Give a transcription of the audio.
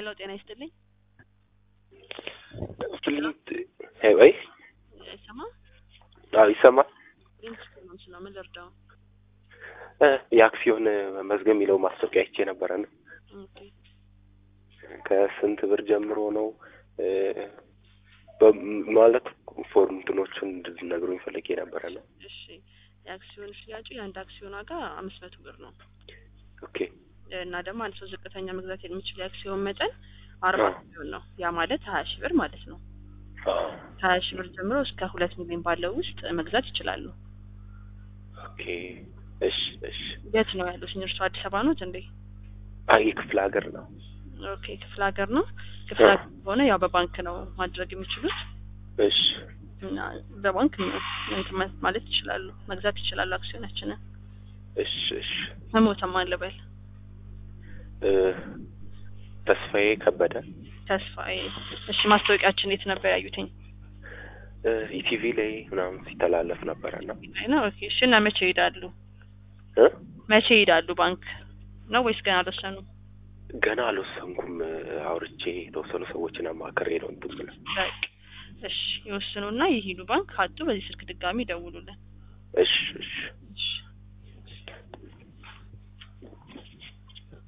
ሄሎ ጤና ይስጥልኝ። ፍልት ወይ ይሰማ አዎ ይሰማል። ኢንስታግራም ስለ ምን ልርዳው? እ የአክሲዮን መዝገብ የሚለው ማስታወቂያ አይቼ ነበረ ነው። ኦኬ ከስንት ብር ጀምሮ ነው እ በ- ማለት ፎርም እንትኖቹን እንድትነግሩኝ ፈልጌ ነበረ ነው። እሺ የአክሲዮን ሽያጩ የአንድ አክሲዮን ዋጋ አምስት መቶ ብር ነው ኦኬ እና ደግሞ አንድ ሰው ዝቅተኛ መግዛት የሚችል የአክሲዮን መጠን አርባ አዎ። ሚሊዮን ነው። ያ ማለት ሀያ ሺህ ብር ማለት ነው። አዎ። ከሀያ ሺህ ብር ጀምሮ እስከ ሁለት ሚሊዮን ባለው ውስጥ መግዛት ይችላሉ። ኦኬ እሺ እሺ። የት ነው ያሉት? እርሱ አዲስ አበባ ኖት እንዴ? አይ ክፍለ ሀገር ነው። ኦኬ ክፍለ ሀገር ነው። ክፍለ አዎ። ሀገር ከሆነ ያው በባንክ ነው ማድረግ የሚችሉት እሺ እና በባንክ ነው እንትን ማ- ማለት ይችላሉ፣ መግዛት ይችላሉ አክሲዮናችንን። እሺ እሺ። መሞተም አለበል እ ተስፋዬ ከበደ ተስፋዬ። እሺ ማስታወቂያችን የት ነበር ያዩትኝ? እ ኢቲቪ ላይ ምናምን ሲተላለፍ ነበረ ነው ላይ ነው። ኦኬ እሺ። እና መቼ ይሄዳሉ? እ መቼ ይሄዳሉ? ባንክ ነው ወይስ ገና አልወሰኑም? ገና አልወሰንኩም። እ አውርቼ የተወሰኑ ሰዎችን አማክሬ ነው እንትን ብለው። በቃ እሺ፣ ይወስኑና ይሂዱ ባንክ። ካጡ በዚህ ስልክ ድጋሚ ይደውሉልን። እሺ እሺ